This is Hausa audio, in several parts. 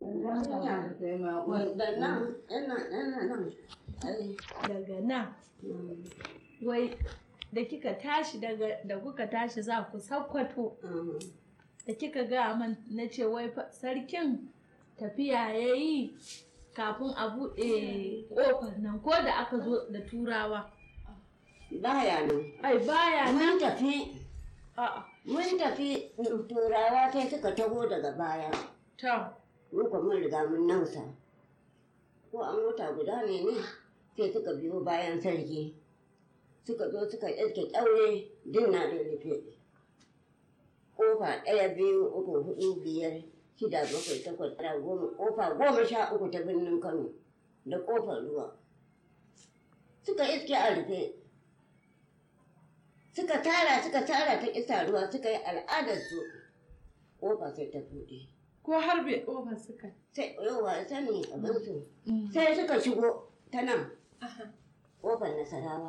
Da nan, yana yana nan. Ai, daga nan mm, wai da kika tashi daga da kuka tashi za ku sakkwato mm. da kika ga man na ce wai fa sarkin tafiya ya yi kafin a buɗe ƙofar nan ko da aka zo da turawa Baya nan. ai baya nan Mun tafi, a'a mun tafi turawa sai suka taho daga baya. ta Mun kuma mun riga mun nausa. Ko an wata guda ne ne sai suka biyo bayan sarki. Suka zo suka iske ƙyaure din na da rufe. Ƙofa ɗaya biyu uku hudu biyar shida bakwai takwas tara goma ƙofa goma sha uku ta birnin Kano da ƙofar ruwa. Suka iske a rufe. Suka tara suka tara ta ƙisa ruwa suka yi al'adarsu. Ƙofa sai ta buɗe. ko harbe ƙofar suka sai yawa sani abinsu sai suka shigo ta nan ƙofar nasarawa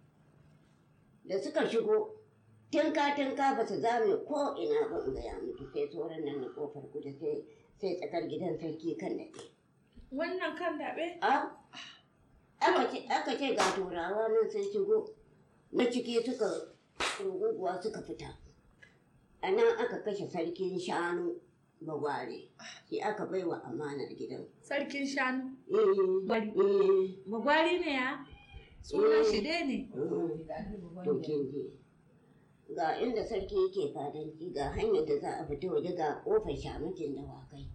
da suka shigo tinka tinka ba su zame ko ina ba in gaya miki sai sauran nan na ƙofar kudu sai sai tsakar gidan sarki kan daɗe wannan kan daɓe a aka ce aka ce ga turawa nan sun shigo na ciki suka ruguguwa suka fita a nan aka kashe sarkin shanu bagware shi aka baiwa amanar gidan sarkin shanu Eh, Bari. eh, bagwari ne ya sunan shi dai ne to kin ji ga inda sarki yake fadanci ga hanyar da za a fita waje ga kofar shamakin dawakai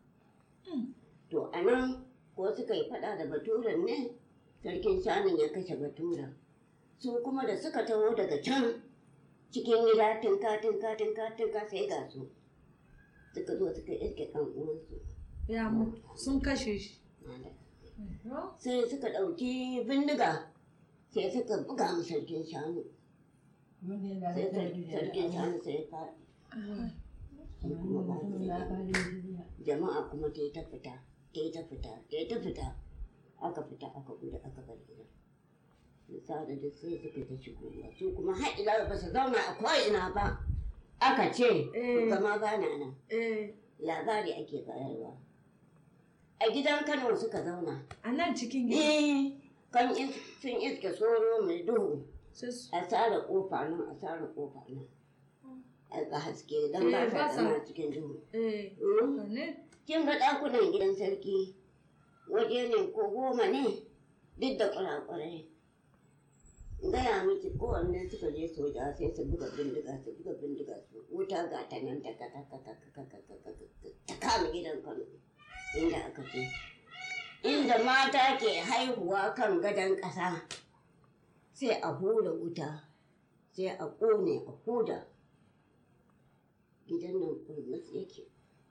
to a nan ko suka yi fada da baturen ne sarkin shanun ya kashe baturen su kuma da suka taho daga can cikin gida tinka tinka tinka tinka sai ga su suka zo suka iske kan uwansu ya mutu sun kashe shi sai suka ɗauki bindiga sai suka buga mu sarkin shanu sai sar- sarkin shanu sai ya faɗi sai kuma ba su da jama'a kuma ta yi ta fita ta yi ta fita ta yi ta fita aka fita aka gudu aka bar gida misali da sai suka ta shigowa su kuma har ila ba su zauna a ko'ina ba aka ce Eh. kama ba na nan eh labari ake bayarwa a gidan kano suka zauna a nan cikin gida Eh, kan is- sun iske soro mai duhu sai su a tsara kofa nan a tsara kofa nan a ga haske don ba Eh, ba sa sa- zama cikin duhu eh Mm. ne kin ga ɗakunan gidan sarki waje ne ko goma ne duk da kurakurai gaya miki kowanne suka je soja sai su buga bindiga su buga bindiga su wuta ga ta nan ta ka ta ka ta ka ta ka ta ka ta kama gidan kano inda aka ce inda mata ke haihuwa kan gadon ƙasa sai a hura wuta sai a ƙone a huda gidan nan kurmus yake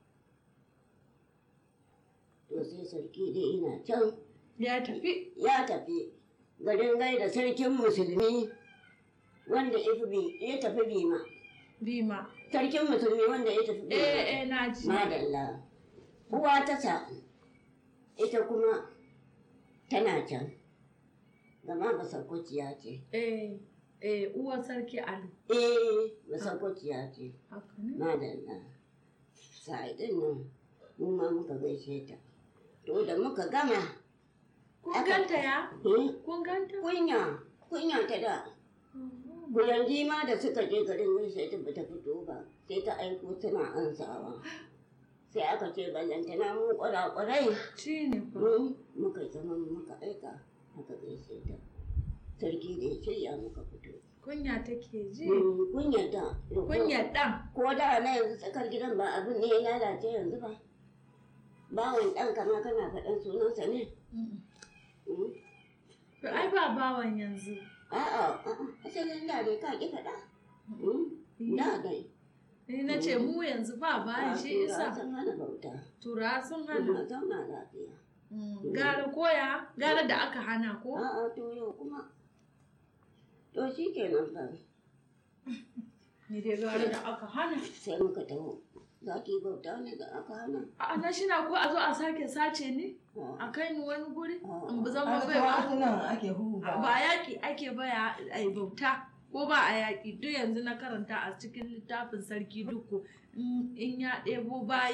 to sai sarki dai ina can ya tafi ya tafi garin gaida sarkin musulmi wanda ya fi bi- ya tafi bima bima sarkin musulmi wanda ya tafi bima eh eh na ji madalla uwa ta sa ita kuma tana can gama basakwaciya ce eh eh uwar sarki alu eh basakwaciya ce haka ne madalla sa'idin nan mu ma muka gaishe ta to da muka gama kun Aka- ganta ya eh, kun ganta kunya kunya ta da Bulanji ma da suka je garin gaishe ta bata fito ba sai ta aiko tana ansawa sai aka ce ballantana mu kwarakwarai shi ne fa mu muka zama muka aika aka gaishe ta sarki da ya shirya muka fito kunya take ji Mm, kunyar da kunya dan ko da na yanzu tsakar gidan ba abin ne ya lalace yanzu ba bawan ɗan kama kana faɗan sunansa ne Mm. to ai ba bawan yanzu a'a a'a asalin da dai ka ki faɗa Mm, da dai ni na ce mu yanzu ba bayan shi isa sun hana bauta tura sun hana ana zauna lafiya Mm, gara koya gara da aka hana ko a'a to yau kuma to shi kenan fa ni dai gara da aka hana sai muka taho za ki bauta ne da aka hana a na shi na ko a zo a sake sace ni A'a. a kai ni wani guri A'a. in bi zama bai ba nan ake huba. ba yaƙi ake baya a yi bauta ko ba a yaƙi duk yanzu na karanta a cikin littafin sarki duku in in ya ɗebo bayi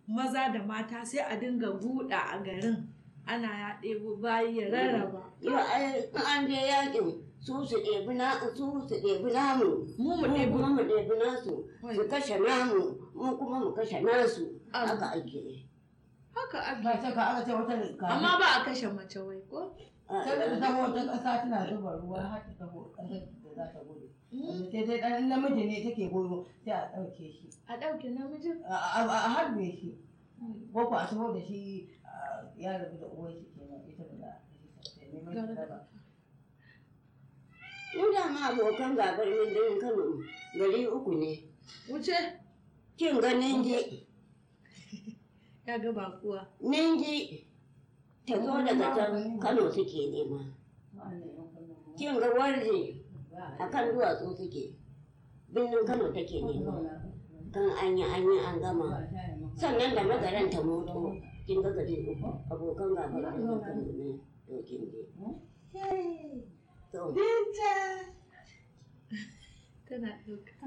maza da mata sai a dinga buɗa a garin ana ya ɗebo bayi ya rarraba yau ai in an je yakin su su ɗebi na su su ɗebi namu mu mu mu ɗebo kuma mu ɗebi nasu su kashe namu mu kuma mu kashe nasu Ah. haka ake yi haka ba ake ta ka aka ce wata rika amma ba a kashe mace wai ko Ah, sai da taho ta ƙasa tana zuba ruwa har ta taho ƙasar da za ta gudu Wanda sai dai ɗan namiji ne take goyo sai a ɗauke shi a ɗauke namijin a a- a harbe shi ko ko a taho da shi a, ya rabu da uwar shi kenan ita ba za a kashe ta sai neman shi raba mu da ma abokan gabar min Kano gari uku ne wuce kin ga ninji ya ga ba kuwa ninji ta zo daga can Kano suke nema Wa'annan yan kullum ma. kin ga warje Ba a kan duwatsu suke birnin Kano take a nema zauna. kan an yi an yi an Ba gama a tare maka. sannan da magaran ta moto kin ga gari uku abokan gabar min Kano ne to kin je to tana ɗauka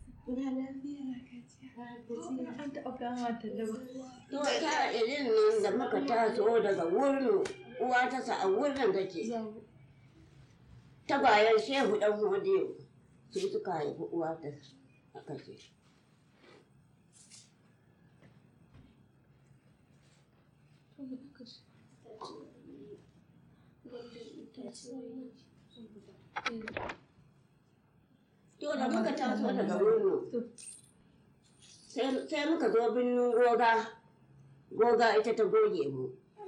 an taɓa kama ta da To ta irin nan da muka taso daga wurin uwa ta sa a wurin take ta bayan shehu dan hodiyo su suka haifi uwa ta aka ce. To da muka taso daga wurin sai muka zo birnin goga goga ita ta goge mu.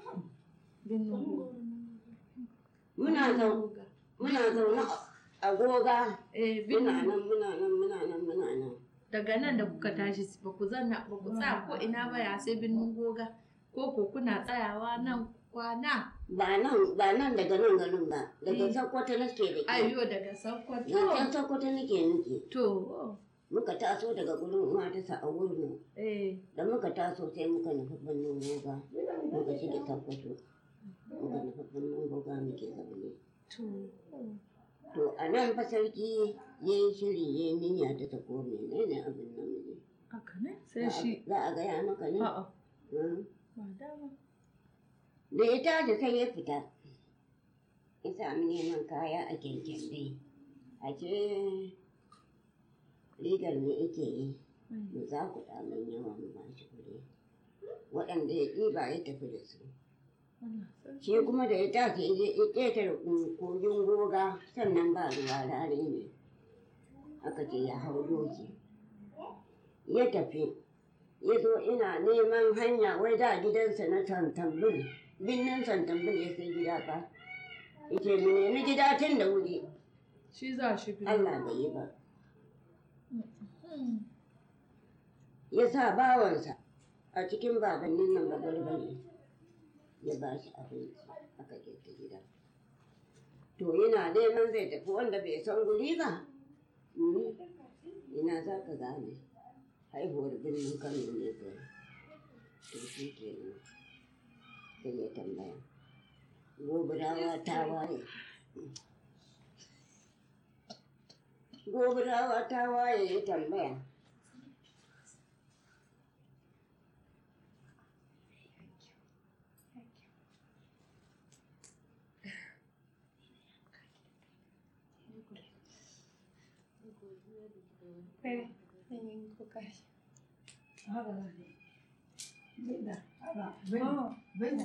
Muna zau- muna zaune a goga Eh, muna bin- nan muna nan muna nan muna nan. daga nan da kuka tashi ba ku zanna ba ku tsaya ko ina ba ya sai birnin goga ko ko kuna tsayawa nan kwana Ba nan ba nan daga nan garin ba daga Mm. Sokoto nake da ke. ayo daga sakkwato Yancan Sokoto nake nake. to Muka taso daga gurin uwa ta sa a wurin eh da muka taso sai muka nufi birnin goga muka shige Sokoto. Muka nufi birnin goga muke zaune. to To a nan fa sarki ya yi shiri ya yi niyya ta tafi menene abin nan ne. haka ne sai shi Za a gaya maka ne? a'a Hmm. ba dama Da ya tashi sai ya fita. Ya sami neman kaya a kyankyan dai. A ce rigar me yake yi. Mu za ku ɗamin yawa mu ba shi kuɗi. Waɗanda ya ɗiba ya tafi da su. Allah sarki. Shi kuma da ya tashi ya je ya ƙetare kogin goga sannan ba ruwa rare ne. Aka ce ya hau doki. Ya tafi. Ya zo ina neman hanya wai da gidansa na Santambul. Binnin Santambul ya sai gida fa. Yace mu nemi gida tun da wuri. shi za shi bi Allah bai yi ba. Hmm. Ya sa bawansa a cikin babannin nan bagarbari. Ya ba shi abinci aka girka gida. To yana neman zai tafi wanda bai san guri ba. Mm. Ina za ka gane. Haihuwar birnin Kano ne kai. To shi ke nan. Sai ya tambaya. Gobirawa ta waye. Gobirawa ta waye ya tambaya. Haka za ka yi. Binda, haka, binda, binda.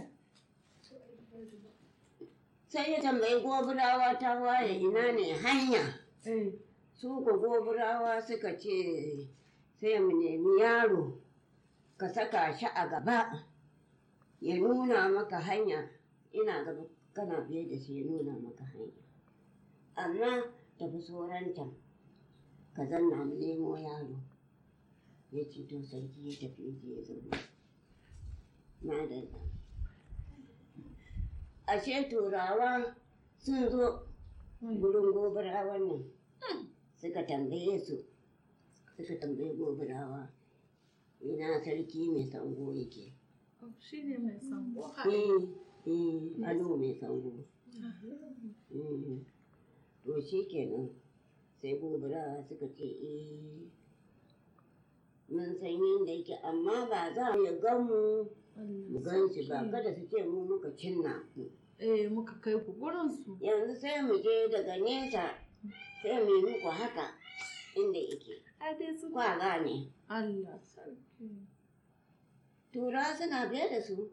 Sai ya tambayi gobirawa ta waye ina ne hanya. eh Su ko gobirawa suka ce sai mu nemi yaro ka saka shi a gaba ya nuna maka hanya ina gaba kana biye da shi ya nuna maka hanya. Amma tafi soranta ka zanna mu nemo yaro. Ya ce to sarki ya tafi ya je ya zauna. Madalla. Ashe turawa sun zo gurin gobirawan nan suka tambaye su suka tambaye gobirawa ina sarki mai sango yake oh, shi ne mai sango eh eh alo mai sango eh to shi kenan sai gobirawa suka ce eh mun mun san yadda yake amma ba za mu ya gan mu mu gan shi ba kada su ce mu muka cinna ku Eh muka kai ku gurin su. yanzu sai mu je daga nesa sai mu yi muku haka inda yake A dai su kwa gane Allah sarki. tura suna biye da su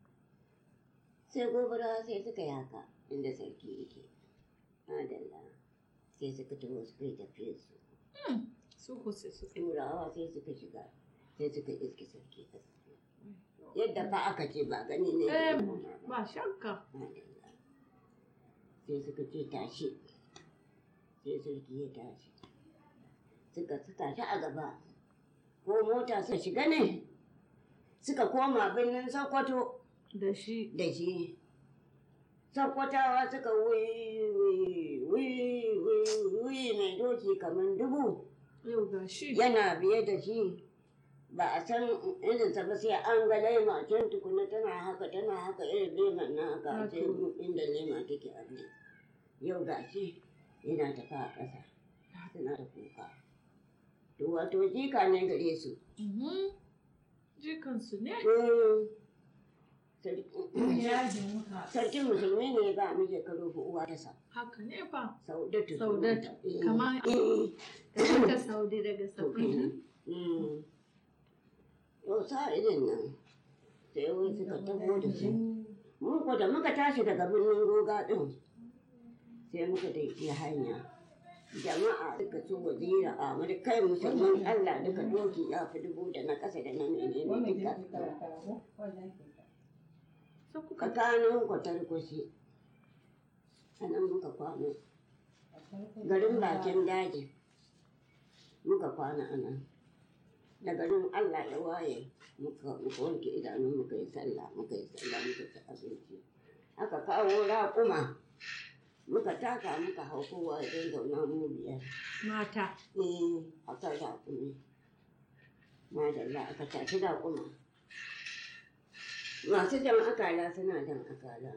sai gobara sai suka yi haka inda sarki yake adalla sai suka taho suka yi tafiyar su Su ku sai su turawa sai suka shiga sai suka iske sarki a tsaye. yadda fa aka ce ba gani ne da Eh, idona ba. ba shakka. Madalla. sai suka ce tashi sai sarki ya tashi suka su tashi a gaba ko mota su shiga ne suka koma birnin sokoto Da shi. da shi sokotawa suka wuyi wuyi wuyi wuyi wuyi mai doki kamar dubu Yau ga shi. yana biye da shi ba a san irinsa ba sai an ga laima can tukuna tana haka tana haka irin leman na haka sai inda lema take a ne yau ga shi yana tafa a ƙasa suna da kuka to wato jika ne gare su Mhm. Jikansu ne. Mm. Sarki- yaji muka sarkin musulmi ne ba mu shekaru uwa ta sa Haka ne fa. saudatu Saudatu. sunanta. Eh. Kamar Eh. kamar ta Saudi daga to Saudi. kenan Mm. Yau sa irin nan sai wai suka taho da su mun ko da muka tashi daga birnin goga din sai muka daidai hanya jama'a suka ci wazira a mu kai musulman Allah duka doki ya fi dubu da na ƙasa da na menene wannan ke duka karanta ko wannan ke Sai kuka tsakanin kwatar kwashi a nan muka kwana garin bakin daji muka kwana a nan da garin Allah ya waye muka muka wanke idanu muka yi sallah muka yi sallah muka ci abinci aka kawo raƙuma muka taka muka hau kowa ya zauna mu biyar mata. eh a kan raƙumi madalla aka tafi raƙuma masu jan akala suna jan akala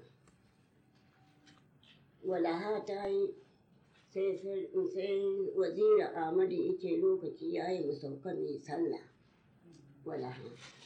walaha ta yi sai sai wazira Ahmadu yake lokaci ya yi mu sauka mai sallah walaha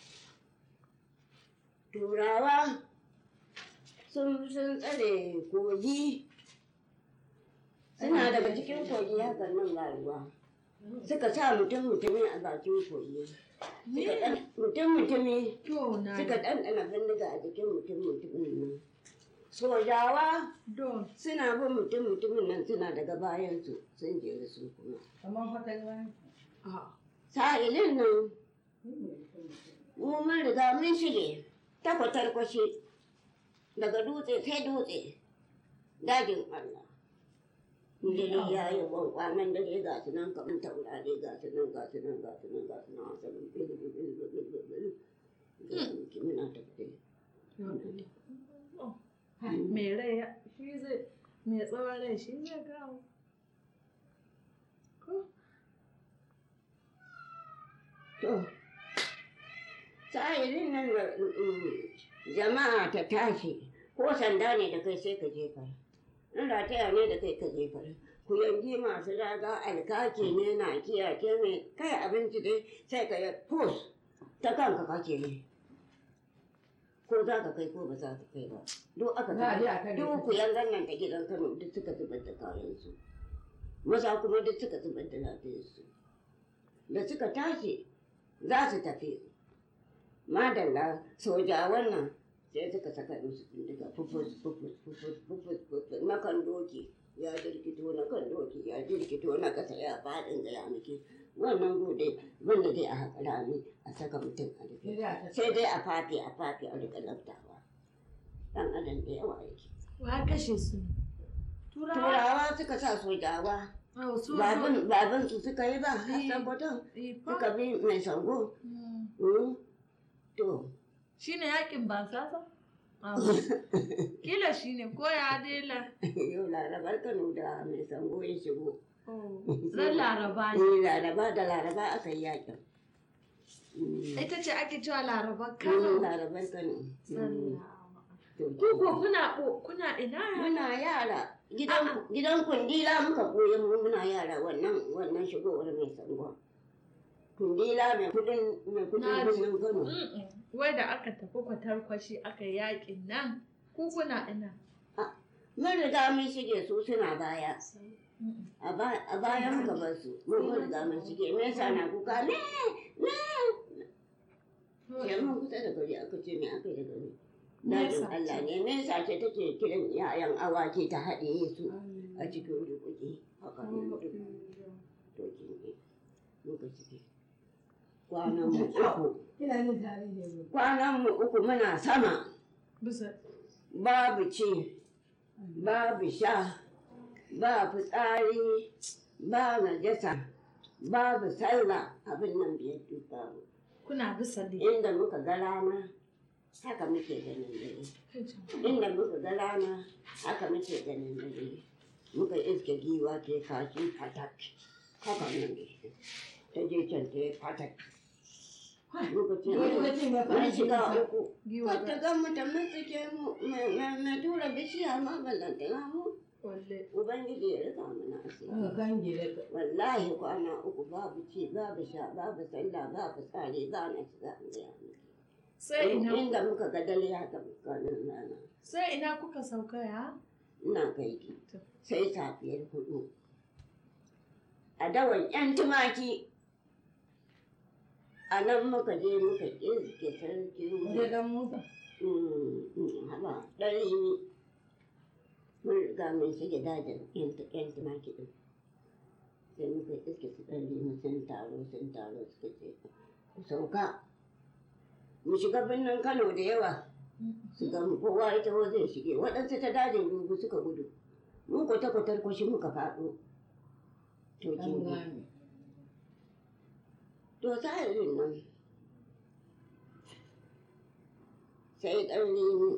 turawa sun sun tsare kogi suna daga cikin kogi hakan nan ga ruwa suka sa mutum mutumi a bakin kogi suka ɗan- mutum mutumi To na suka ɗanɗana bindiga a jikin mutum mutumin nan sojawa don suna bin mutum mutumin nan suna daga bayansu sun jeri su kuma kamar fatan wani a sa'ilin nan mu mun riga mun shige ta kwatar kwashe daga dutse sai dutse dajin Allah dare ya yi kwankwanan dare ga su nan kamar taurari ga su nan ga su nan ga su nan ga su nan a saman bil bil bil bil bil bil bil ga su ki muna tafiye mai rai ya- shi zai mai tsawon rai shi zai gawo ko To, sa'ilin nan da mm, jama'a ta tashi, ko sanda ne da kai sai ka jefar. In rataya ne da kai ka jefar. Ku yanki masu raga alkaki ne na kiyace mai kai abinci dai sai ka yi pus ta kanka kake ne. Ko za ka kai ko ba za ka kai ba. Duk aka Za a je a zubar. kai da Duk kai. ku yangan nan ta gidan Kano duk suka zubar da kayansu. Maza kuma duk suka zubar da lafiyarsu. Da suka tashi za su tafi madalla sojawan nan sai suka saka musu bindiga fufus fufus fufus fufus fufus na kan doki ya jirkito na kan doki ya jirkito na kasa ya faɗin gaya miki wannan gode wanda dai a haƙa rami a saka mutum a rufe sai dai a ta sai dai a fafe a fafe a rika laftawa dan adam da yawa yake wa kashe su turawa turawa suka sa sojawa oh su babin babin su suka yi ba har Eh. saboda su suka bi mai sango Mm. to shi ne yakin basasa kila shi ne ko ya dela yau larabar kano da mai sango ya shigo ran laraba ne Eh, laraba da laraba aka yi yakin Mm. ita ce ake cewa laraba Mm, kano larabar kano Mm. To, ko ko kuna ko- kuna ina muna yara gidan gidan kundila muka koyi mu muna yara wannan wannan shigowar mai sango kundila mai kudin mai kudin Na ji. birnin kano Mm-mm. Wai da aka tafi kwatarkwashi aka yi yakin nan, ku kuna ina. mun riga mun shige su suna baya Mm-mm. a ba- a baya muka bar su mun mun riga mun shige me yasa na kuka ne ne sai mun kusa da gari aka ce me aka yi da gari Nesa Dajin Allah ce. ne nesa ce take kiran yayan awaki ta haɗe su a cikin rukuki haka ne duk to kin ne muka shige kwanan mu uku Ina jin tarihi ne. kwanan mu uku muna sama Bisa. babu ci babu sha ba fitsari ba najasa babu sallah abin nan biyar duk babu Kuna bisa ne. inda muka ga rana haka muke ganin dare inda muka ga rana haka muke ganin dare muka iske giwa ke kashi fatak haka nan da shi ta je can ta yi fatak muka ce Wani mutum ya mun fara shiga shiga. uku Giwa Wata ga mutum mun suke mu mai tura bishiya ma ballantana mu Walle. ubangiji ya rika mana asiri Aka kange da wallahi kwana uku babu ci babu sha babu sallah babu tsari ba na shiga gaya Sai ina inda muka ga dare haka kwanan rana sai ina kuka sauka ya? ina kai ki sai safiyar hudu a dawan yan tumaki a nan muka je muka iske sarki Wajen dan Musa. haba ɗari ne mun riga mun shige dajin yan yan tumaki ɗin sai muka iske su ɗari mu sun taro sun taro suka ce ku sauka mu shiga birnin kano da yawa su ga mu kowa ita wa zai shige waɗansu ta dajin rubu suka gudu mun kwata kwatar kwashi muka faɗo to kin An ga gane. to sa'ilin nan sai ƙarni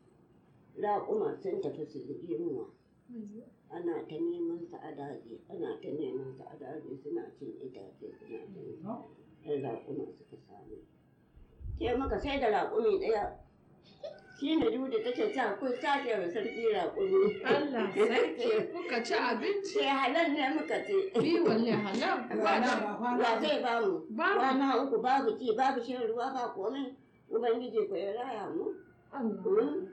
raƙuma sun tafi su zubi muwa ana ta neman su a daji ana ta neman su a daji suna cin itace suna cin ɗan raƙuma suka samu ke maka sai da raƙumi ɗaya shi ne duda take sa kun sake wa sarki raƙumi Allah sarki kuka ci abinci. sai halal ne muka ce Bi walle halar. Ba da ba kwana. wa zai ba mu Babu. kwana uku babu ci babu shan ruwa ba komai ubangiji ko ya raya mu Allah. Mm.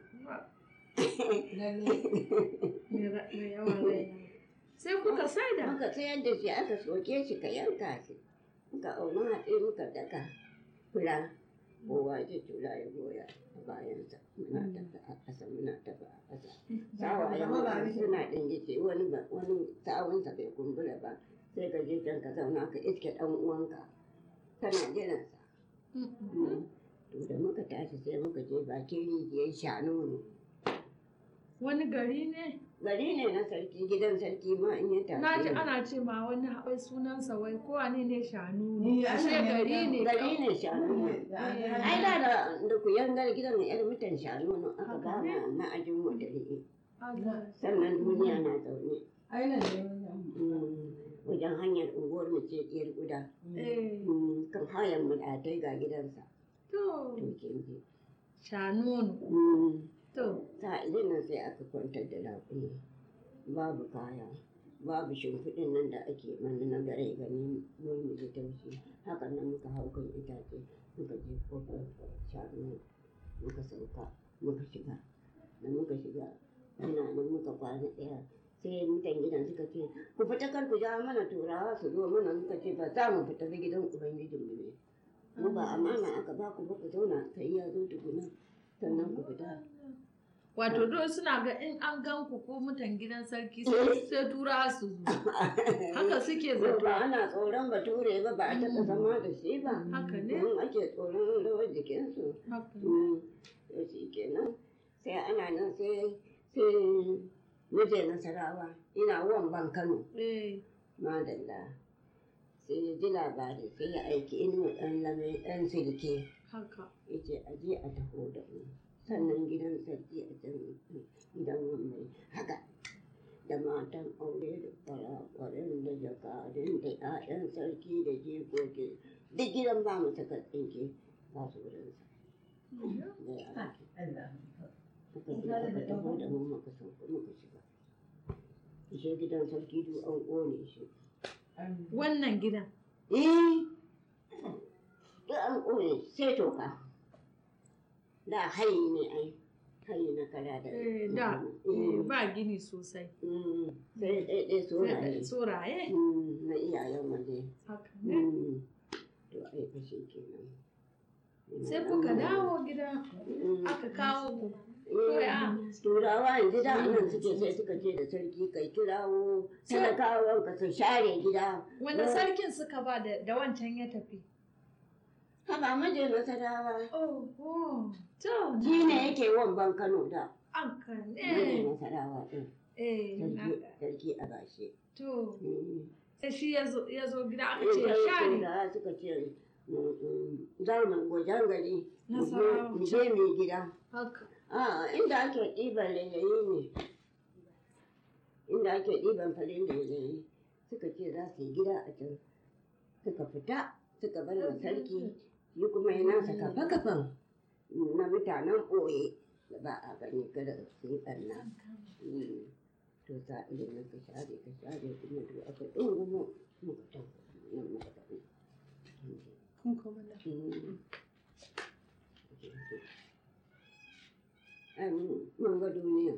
Lalle. Me ra- me yawa raina. Sai kuka saida. muka sayar da shi aka soke shi ka yanka shi muka auna hatsi muka daka fura kowa ya tura ya goya a bayansa muna tafi a ƙasa muna tafi a ƙasa sawa ya mura suna ɗingice wani ba wani sawunsa bai kumbura ba sai ka je can ka zauna ka iske ɗan uwanka kana jiransa Mm-mm. to da muka tashi sai muka je bakin rijiyar shanu Wani gari ne? gari ne na sarki gidan sarki ma in ya tashi Na ji ana ce ma wani wai sunansa wai ko wane ne shanu ne. Ni Ashe ana gari ne- ne. gari ne shanu ne ai da da da ku yangar gidan na yar mutan shanu ne aka ba mu ma'ajin mu da ri'i Allah. sannan duniya na zaune Ai nan ne wajen. Mm, wajen hanyar unguwar mu ce ɗiyar guda Eh. Mm, kan hayan mu da ga gidansa To. to kin ji Shanu ne. Mm, To. sa'ilin nan sai aka kwantar da raƙumi babu kaya babu shimfiɗin nan da ake mana na gare gani mun mu ji taushi haka nan muka hau kan itace muka je kofar shanu muka sauka muka shiga da muka shiga ana nan muka kwana ɗaya sai mutan gidan suka ce ku fita kar ku ja mana turawa su zo mana muka ce ba za mu fita ba gidan ubangijinmu ne mu ba amana aka ba ku ba ku zauna sai ya zo tukuna sannan ku fita Wato do suna ga in an gan ku ko mutan gidan sarki sai sai tura su zo. Haka suke Yau zato. ba ana tsoron bature ba ba a taɓa zama da shi ba. Haka ne. Domin ake tsoron rawar jikinsu. Haka. Mm, To shi kenan sai ana nan sai sai muje nasarawa ina wan Kano Eh. madalla. Sai ya ji labari sai ya aiki inuwa ɗan lame ɗan silke Haka. ya ce a je a taho da mu. Sannan gidan sarki a can gidan wambai haka. da matan aure da kwarakwarin da jakadun da 'ya'yan sarki da jikoki duk gidan ba mu saka tsinke ba su wurinsa da ya ake Allah. muka shiga aka taho da mu muka sauka muka shiga ishe gidan sarki duk an ƙone shi Wannan gidan. eh an ƙone sai toka da hayi ne ai hayi na kara da Eh, da eh, ba gini sosai Mm, sai ɗaiɗai soraye tsoraye Mm, na iyayen waje haka ne Mm, to ai fashe kenan sai kuka dawo gida Mm. aka kawo ku Eh, turawa yanzu da nan suke sai suka ce da sarki kai kirawo talakawan ka su share gida wanda sarkin suka ba da da wancan ya tafi haba maje nasarawa oh oh to shi ne yake wamban kano da an kan maje eh nasarawa ɗin eh sarki na- sarki a bashe to Mm. sai shi ya zo ya zo gida aka Eh, ce ya sai share turawa suka ce mm, mm, za mu gwajen gari mu je- Nasarawa. mu je mu gida haka a inda ake ɗiban layayi ne inda ake ɗiban farin layayi suka ce za su yi gida a can suka fita suka bar wa sarki shi kuma ya nasa kafa kafan na mutanen ɓoye da ba a gani kada su yi ɓarna Mm. to sa idan nan ka share ka share kuma to aka ɗungumo muka tafi nan muka tafi kun koma nan Mm. Ai, mun- mun ga duniya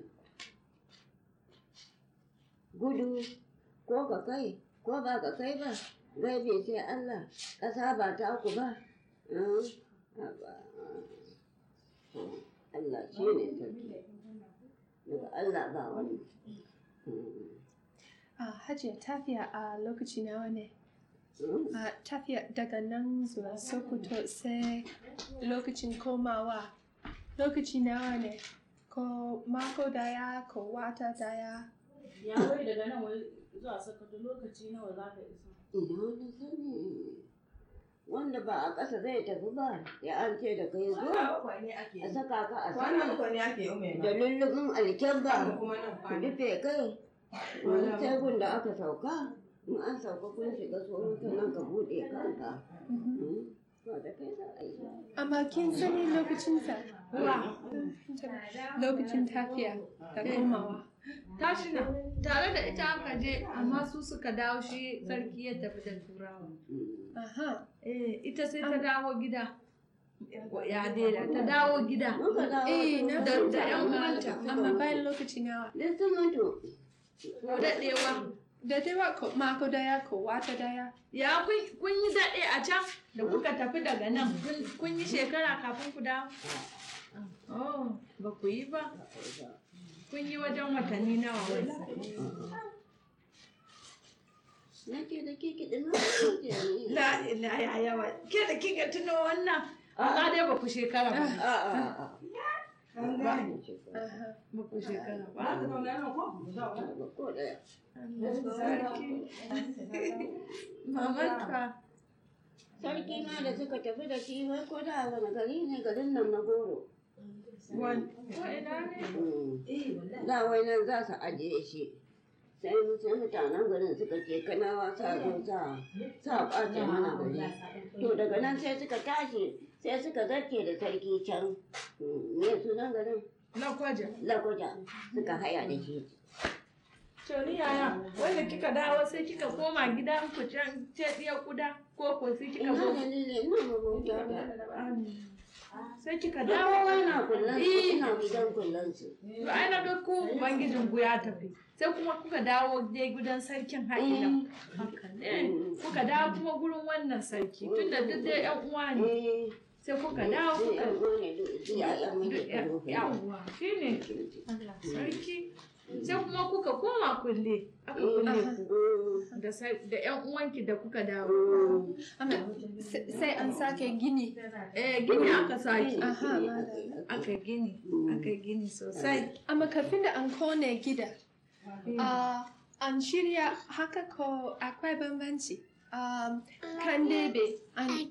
gudu ko ka kai ko ba ka kai ba gaibe sai Allah ƙasa ba ta ku ba Mm, haba. Mm, Allah shi ne sarki daga Allah ba wani Mm, a hajiya tafiya a lokaci nawa ne mm. a tafiya daga nan zuwa sokoto sai lokacin komawa lokaci nawa ne ko mako daya ko wata daya ya wai daga nan wai zuwa sakato lokaci nawa za ka isa Ina wani sani wanda ba a ƙasa zai tafi ba ya an ce da kai zo bakwai ne ake a saka ka a kwana sama bakwai ne ake yi mai da lullubin alkyabba kuma nan ku kwana rufe kai wani sai da aka sauka in an sauka kun shiga tsoron nan ka buɗe kanka Mm, ba da kai za a yi amma kin sani lokacinsa wa lokacin tafiya da komawa tashi na tare da ita aka je amma su suka dawo shi sarki ya tafi da turawa Mm. aha eh ita sai ta dawo gida ya daida ta dawo gida Muka dawo Eh, na da da yan uwanta amma bayan lokaci nawa Duk sun mutu. ko daɗewa da dewa ko mako daya ko wata daya ya kun kun yi daɗe a can da kuka tafi daga nan kun- kun yi shekara kafin ku dawo oh ba ku yi ba kun yi wajen watanni nawa wai Nake da ke kiɗin na la ila ya yawa ke da kika tuno wannan amma dai ba ku shekara ba A'a. an Ba gane ni shekara. aha ba ku shekara ba ba ka zauna nan ko mu zauna Ba ko ɗaya. sarki mamanta Sarki ma da suka tafi da shi wai ko da wani gari ne garin nan na goro. wani ina ne Mm. Da wai nan za su ajiye shi. Sai sai mutanen garin suka ce kanawa sa zo sa sa ɓace mana gari. To daga nan sai suka tashi sai suka zarce da sarki can. Mm, Me sunan garin? na kwaja Lakwaja suka haya da shi. to ni yaya wanda kika dawo sai kika koma gidan ku can ce diya kuda ko ko sai kika Ina zo dalilin ina mabuta ta. sai kika Dawo dawo ina kullan su Eh. ina gidan kullan su. to ai na ga ku ubangijin ku ya tafi sai kuma kuka dawo dai gidan sarkin haƙila haka ne kuka dawo kuma gurin wannan sarki tunda duk dai yan uwa ne Eh. sai kuka dawo Sai kuka yan uwa ne duk duk ya'yan muke karo kai. yawwa shine Allah sarki sai kuma kuka koma kulle aka kulle ku da sai- da yan uwanki da kuka dawo amma sai sai an sake gini eh gini aka saki aha madalla. aka gini aka gini sosai amma kafin da an kone gida ah, an shirya haka ko akwai bambanci um, kan debe an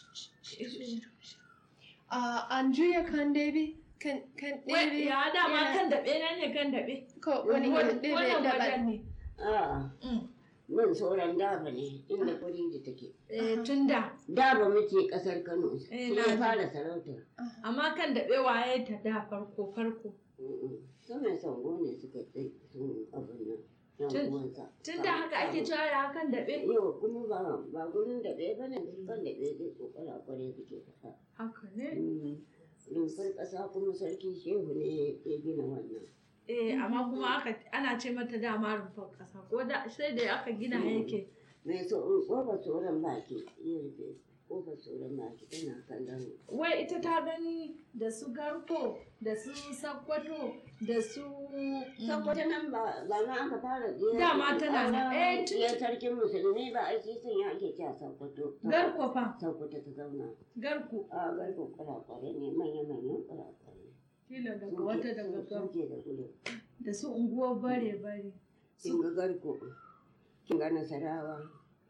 Ah, an juya kan debe kan kan Wai, debe ya dama yana- kan daɓe nan ne kan daɓe ko wani kan debe wannan daban wajen ne A'a, Mm. nan sauran daba ne inda kudin da take. Eh, tun da Daba muke kasar Kano. Eh, Shi na ya ji. fara sarauta. amma kan daɓe waye ta da farko farko Saman sango ne suka tsaye sun abin nan. yan Tun- uwansa Tun da haka ake cewa da hakan daɓe. yau kuma ba ba gurin da ɗaya bane kan da ɗaya zai kokara kware suke faɗa Haka ne. rumfar ƙasa kuma sarki shehu ne ya gina wannan Eh, amma kuma aka ana ce mata dama rumfar ƙasa ko da sai da aka gina yake. mai so ƙofar tsoron baki ya rufe ƙofar tsoron baki tana kallon Wai ita ta gani da su garko da su sakkwato da su saboda nan ba ba ma aka fara jiya Dama tana nan. Eh, tun- ya sarkin musulmi ba aiki sun ya ake cewa sakkwato garko fa sakkwato ta zauna garko a garko kurakware ne manya-manyan kurakware kila daga wata daga garko suke da gudu da su unguwar bare bare kin ga garko kin ga nasarawa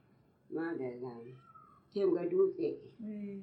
madalla kin ga dutse eh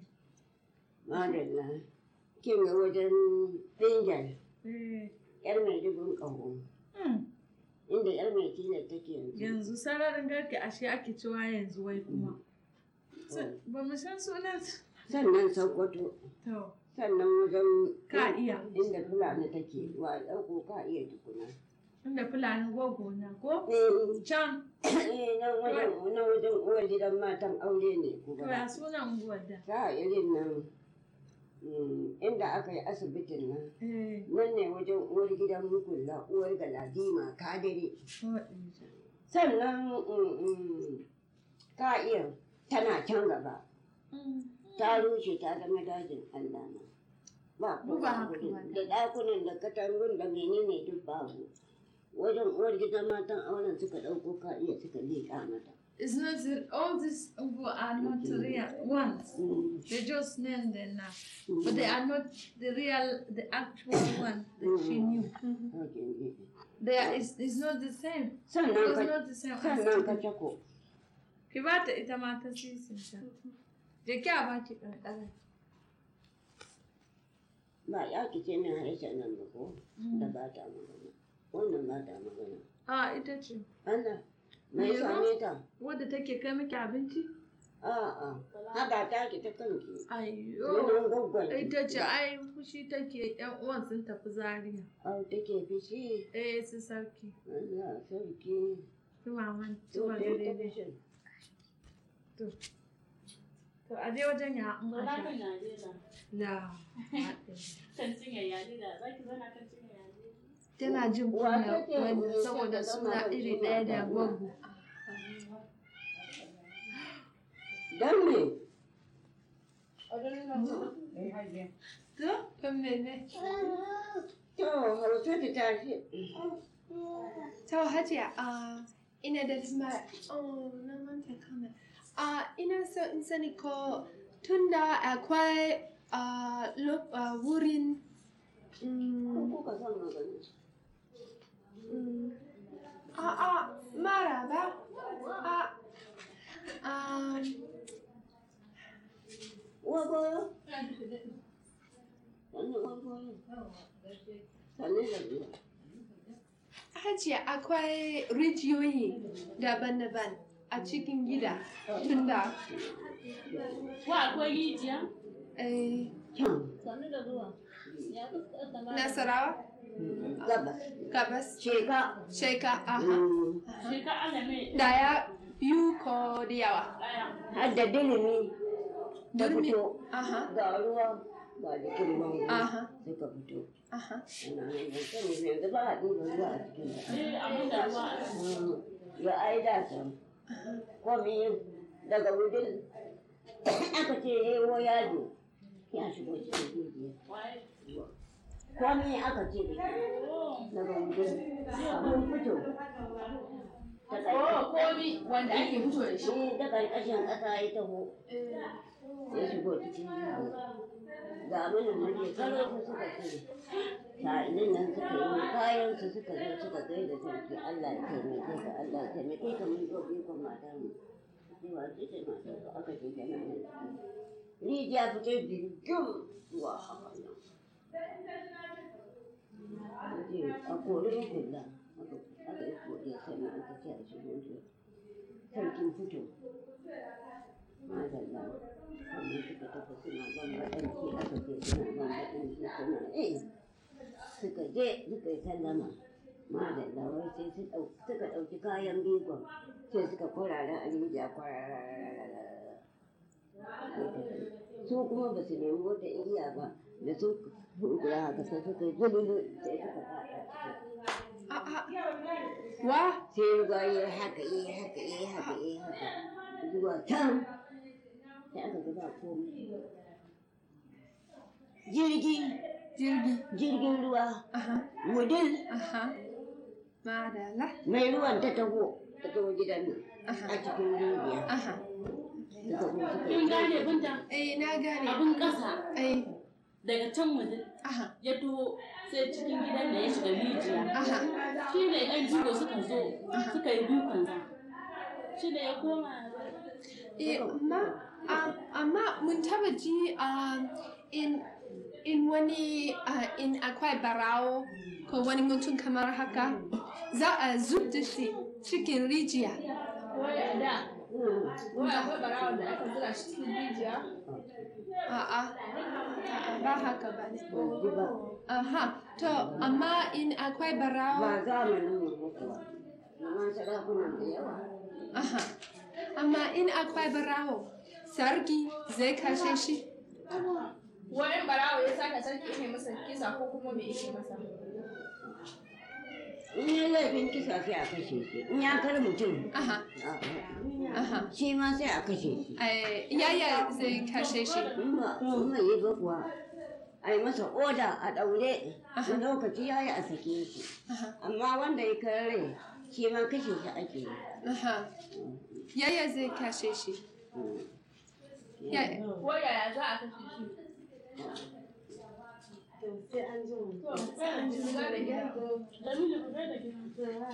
madalla kin ga wajen binjan eh yar mai dubin ƙaho hmm. inda yar mai tilar take yanzu yanzu sararin garke ashe ake cewa yanzu wai kuma Sa- ba mu san sunan su- sannan sokoto to sannan wajen ka iya inda fulani take wa ɗauko ka iya tukuna inda fulani gogo na ko eh can eh, nan wajen nan wajen uwar gidan matan aure ne to kuma ya sunan unguwar da ta irin nan mm, inda aka yi asibitin nan eh nan ne wajen uwar gidan mukulla uwar galadima kadire waɗanda. sannan mm, mm, ka iya tana can gaba Mm. ta rushe ta zama dajin Allah na ba Mu ba haka gurin. ba da ɗakunan da katangun da menene duk babu wajen uwar gidan matan auren suka ɗauko ka iya suka liƙa mata It's not that all these Ungu are not real ones. Mm, They just named them now. mm, But they are not the real, the actual one that she knew. haka ne. They are, it's, it's not the same. It sannan was ka not the same sannan ka as cako Ki ba ta ita ma ta sisinta. Je ki a ba ki ƙanƙara. ba ya ki ce min harshen nan ba ko da ba ta magana wannan ba ta magana A ita ce. Allah mai Me same ta Wadda take kai miki abinci? a'a haba ta ki ta kanki Ayyo. wannan gwaggwan Ita ce ai fushi take yan uwan sun tafi Zaria. au take fishi Eh su sarki. Allah sarki Su maman. Su to maman ta daidai. fishin To a je wajen ya an Zauna asha. kan Najeriya. La. Kan cinye Najeriya. Za ki zauna kan cinye Najeriya. Tana jin Wa kunya take wani wurin saboda shan suna zama iri suna ɗaya da zaune? gwaggo. dan me Eh, hajiya. To? Kan mene? to hausa ta tashi To Hajiya, uh, ina da tambaya. Oh, na manta kana. Uh, ina so in sani ko tunda akwai uh, lo- uh, wurin mm, ko ka san magana mm, a'a mara ba. A, um, uwa goyo sannan uwa goyo sannan da zuwa Hajiya akwai rijiyoyi daban-daban a cikin gida tunda Wa akwai rijiya? eh, can Sannu da zuwa. Ya kuka sama. Nasarawa, gabas Gabas, sheka Sheka, aha. Mm, Sheka alame Daya biyu ko da yawa. ɗaya. har da dilimi ta Durmi. fito Aha, ga ruwa ga jikin bango aha, suka fito aha. ana nan da sani yanzu ba a ɗiba ruwa a cikin ta Sai abin da ruwa a Mm, ya ai da can komi daga wudin aka ce yewo yaji ya shigo cikin rijiya waye. komi aka ce daga wudin mun fito ta Oh, komi wanda ake fito da shi. shi ta ƙarƙashin ƙasa ya taho ya shigo cikin rijiya ga mana murya karo su suka ce sa'ilin nan suka yi kayan su suka zo suka gai da sarki Allah ya taimake ka Allah ya taimake ka mun zo ikon mata mu cewa ce ce mata ka aka ce tana nan rijiya fito birgim zuwa haka nan ce a kori kula aka yi koriya sannan aka ce a shigo jiya sarkin fito madalla sannan suka tafi suna ban baɗanci aka ce suna ban baɗanci suna eh suka je suka yi sallama madalla wai sai su ɗau- suka ɗauki kayan bigon sai suka kwarara a rijiya kwarararararara su kuma ba su nemi wata igiya ba da su hukura haka sai suka yi zululu sai suka faɗa ciki A'a. Wa? sai ruwa ya haka yi haka yi haka yi haka zuwa can sai aka gaba komai jirgi Jirgi. jirgin ruwa Aha. wudil Aha. Madalla. mai ruwan ta taho ta taho gidan nan Aha. a cikin rijiya Aha. suka zo suka kin yi gane binta Eh, na gane. abin ƙasa Eh. daga can waje Aha. ya taho sai cikin gidan da ya shiga rijiya Aha. shi ne ɗan jigo suka zo suka yi dukansa shi ne ya koma Eh, amma, um, amma mun taba ji um, in in wani uh, in akwai barawo ko wani mutum kamar haka za a zub da shi cikin rijiya. Wai da, Mm. wai akwai barawon da aka zura shi cikin rijiya. A'a, a'a, ba haka ba ne. Ban ji ba Aha, to amma in akwai barawo, ba zamanin mu ba kuwa amma sarakunan da yawa aha, amma in akwai barawo, sarki zai kashe shi. Wani barawo ya saka sarki ne masa kisa ko kuma me yake masa. in ya laifin kisa sai a kashe shi in ya kar mutum Aha, a'a. aha. shi ma sai a kashe shi Eh, yaya zai kashe shi? in ba in bai yi ba kuwa a yi masa oda a ɗaure na lokaci ya yi a sake shi Aha, amma wanda ya kare shi ma kashe shi ake yi aha. Yaya zai kashe shi? Yaya. Ko yaya za a kashe shi? Jamilu ku da gida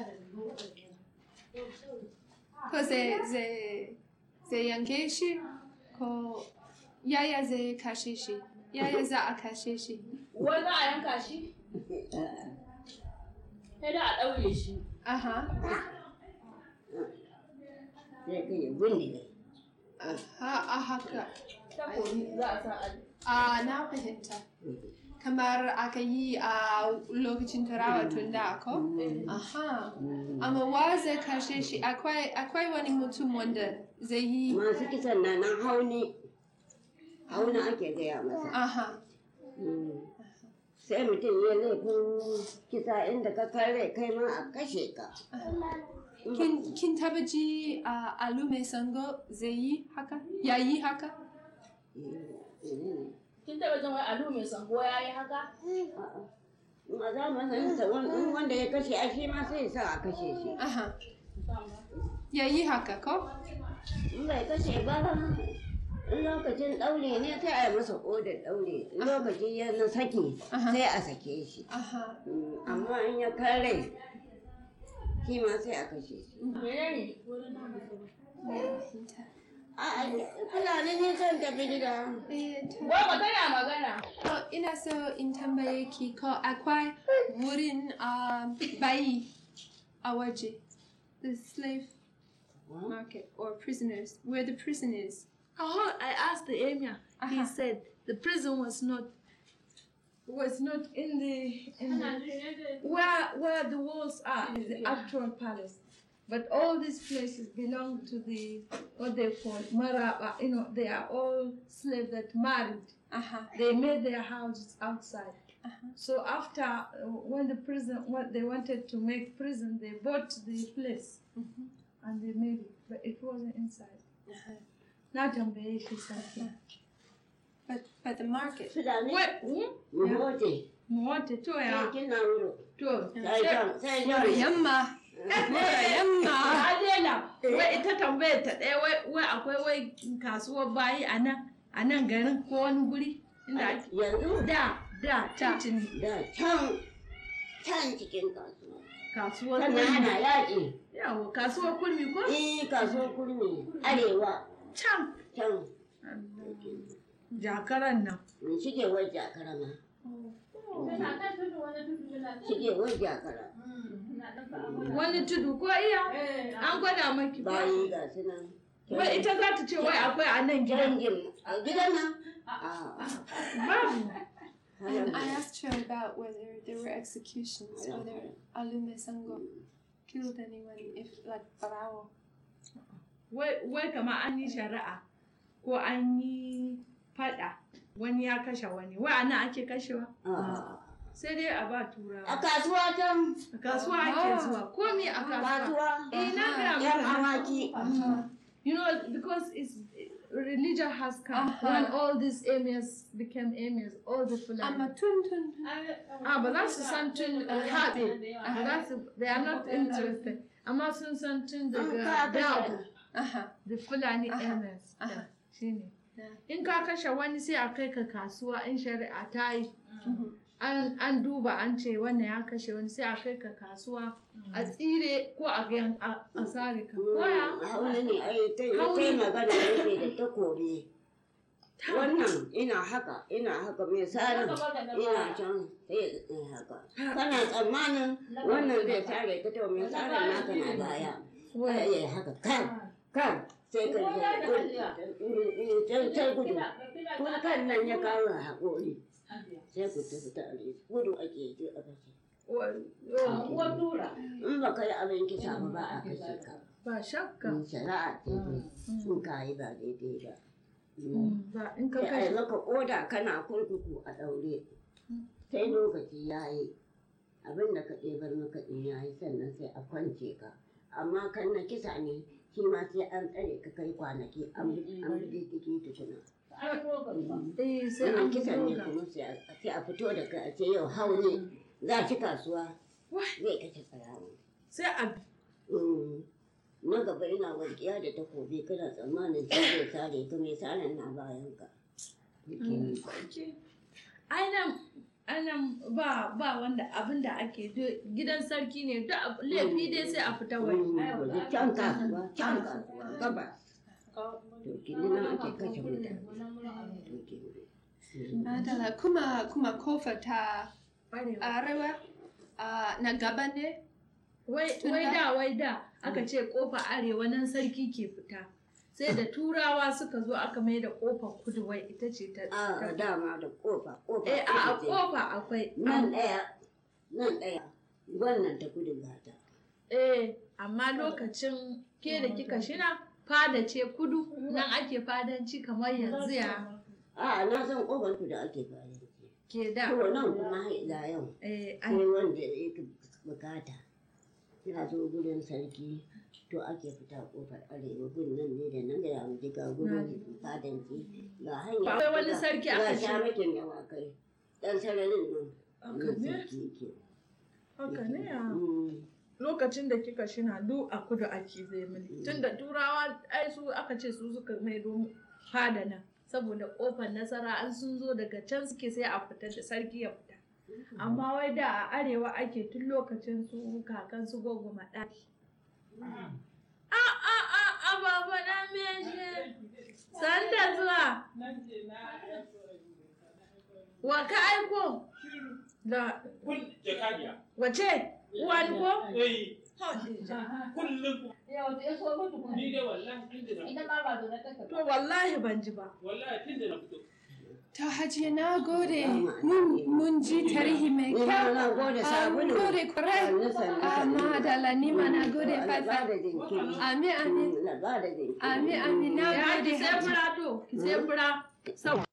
Ko zai zai zai yanke shi? Ko yaya zai kashe shi? Yaya za a kashe shi? Wai za a yanka shi? sai da a ɗaure shi Aha, sai kai ya bindige aha, a haka. Takobi za a sa a A na fahimta. Kamar aka yi a lokacin turawa tun da ko? Aha. Amma wa zai kashe shi? Akwai akwai wani mutum wanda zai yi. masu kisan na nan hauni hauni ake gaya masa Aha. Mm. sai mutum ya laifin kisa inda ka kare kai ma a kashe ka Kin, kin taba ji a alu mai sango zai yi haka? Ya yi haka? kin taɓa jin wai alu mai sango ya yi haka a zamanin sa wani- in wanda ya kashe a shi ma sai ya sa a kashe shi Aha. Ya yi haka ko? in bai kashe ba in lokacin ɗaure ne sai a yi masa odar ɗaure in lokaci ya na saki Aha. sai a sake shi Aha. Mm, amma in ya kare shi ma sai a kashe shi menene a fulani ne son tafi gida Eh, to- Gwagwa tana magana. Oh, ina so in tambaye ki ko akwai wurin um, bayi a waje. The slave market or prisoners. Where the prisoners. Oh, I asked the emir. Aha. He said the prison was not was not in the in the, where where the walls are is the actual palace. But all these places belong to the what they call maraba. You know, they are all slaves that married. Aha. They made their houses outside. So after uh, when the prison when they wanted to make prison, they bought the place and they made it, but it wasn't inside. Na tambaye shi sarki. But but the market. fulani Wai, hmm? muhote mu wata to sai ya kina wuro to. sai jan sai jan Yamma. Yamma. A daina. Wai ita tambayar ta ɗaya wai wai akwai wai kasuwar bayi a nan a nan garin ko wani guri inda ake yanzu da da titin da can can cikin kasuwa kasuwar sannan kurmi. ana yaƙi Yawa kasuwar kurmi ko? eh kasuwar kurmi arewa Can. can Jakaran nan. in shige wai jakara ma shige wai jakara Wani tudu ko iya? An gwada maki ba. bayi ga su nan Wai ita za ta ce wai akwai a nan gidan. gidan a gidan nan a Babu. And I asked her about whether there were executions, whether Alume Sango killed anyone, if like Barao. wai wai kamar an yi shari'a ko an yi fada wani ya kashe wani wai ana ake kashewa Ah. sai dai a ba a turawa kasuwa can a kasuwa ake zuwa komi a kasuwa kasuwa eh na gaya yan maka awaki you know because it's religion has come Uh-huh. when all these emirs became emirs all the I'm fulani a tun tun. ah ba za su san tun haɗe ba za su they are not interested amma sun san tun an daga ka dawo kashe Uh-huh. the fulani Aha, emirs aha. shine Yeah. in ka kashe wani sai a kai ka kasuwa in shari'a ta yi Mhm. an an duba an ce wannan ya kashe wani sai a kai ka kasuwa a tsire ko a ga a a sare ka koya hauni ne ai ta yi Hauni. magana yake da takobi wannan ina haka ina haka mai sarin ina can sai in haka kana tsammanin wannan zai sare ka to mai sarin naka na baya Wai. ya haka kan kan sai ka ji can can gudu kun kan nan ya kawo haƙori sai ku tafi tare gudu ake yi a kashe in ba ka yi abin kisa ba ba a kashe ka ba shakka in shari'a ce dai in ka yi ba daidai ba Mm, ba in ka sai a yi kashe maka oda kana kurkuku a ɗaure sai lokaci ya yi abin da ka ɗebar maka ɗin ya yi sannan sai a kwance ka amma kan na kisa ne shi ma sai an tsare ka kai kwanaki an bi an bi diddigi tukuna eh sai wannan an kisan ne buga kuma sai a sai a fito da kai a ce yau hau ne za ci kasuwa zai kashe tsarawa sai a na gaba ina walƙiya da takobi kana tsammanin sai zai sare ka mai saran na bayan ka ainihin ainihin ba ba wanda abin da ake do- gidan sarki ne duk abu- laifi dai sai a fita waje can kasuwa can kasuwa gabas to kini nan ake kashe mutane to kini Madala kuma kuma kofa ta Arewa. arewa ah, na gaba ne. wai wai da wai da aka ce kofa arewa nan sarki ke fita sai da turawa suka zo aka mai da kofar kudu wai ita ce ta a dama da kofa kofa eh a a kudu ce. kofa akwai nan ɗaya nan ɗaya wannan ta kudu gata eh amma lokacin ke da kika shina fada ce kudu nan ake fadanci kamar yanzu ya a na san kofar kudu ake bayan ke da to nan kuma har ila yau eh sai an- wanda yake bukata ya zo gurin sarki to ake fita kofar arewa gun nan ne da nan gaya mu ga gurin fadanci ga hanya Ba wai wani sarki aka ga ce- shamakin dawakai dan sararin nan Haka nan ne? sarki yake haka ne ya Mm. lokacin da kika shina duk a kudu ake zai mini tun da turawa ai su aka ce su suka mai fada nan saboda kofar nasara an sun zo daga can suke sai a fita da sarki ya fita amma wai da a arewa ake tun lokacin su kakan su gogoma ɗaki a a a a baba na meshe san da zuwa wa ka aiko da kun jakadiya wace uwan ko eh Hadija. kullum ni dai wallahi tun da na To wallahi ban ji ba. wallahi tun da na fito To hajiya na gode mun mun ji tarihi mai Ni ma kyau. na gode Ah, sabulu. Mun gode kwarai. Sannu, sannu, Ah, sannu. madala ni ma na gode Allah ba faifai. da jinkiri. Amin amin. Allah ba da jinkiri. Amin amin na Ya gode ki sai hajiya. fura to, ki sai fura. Sau.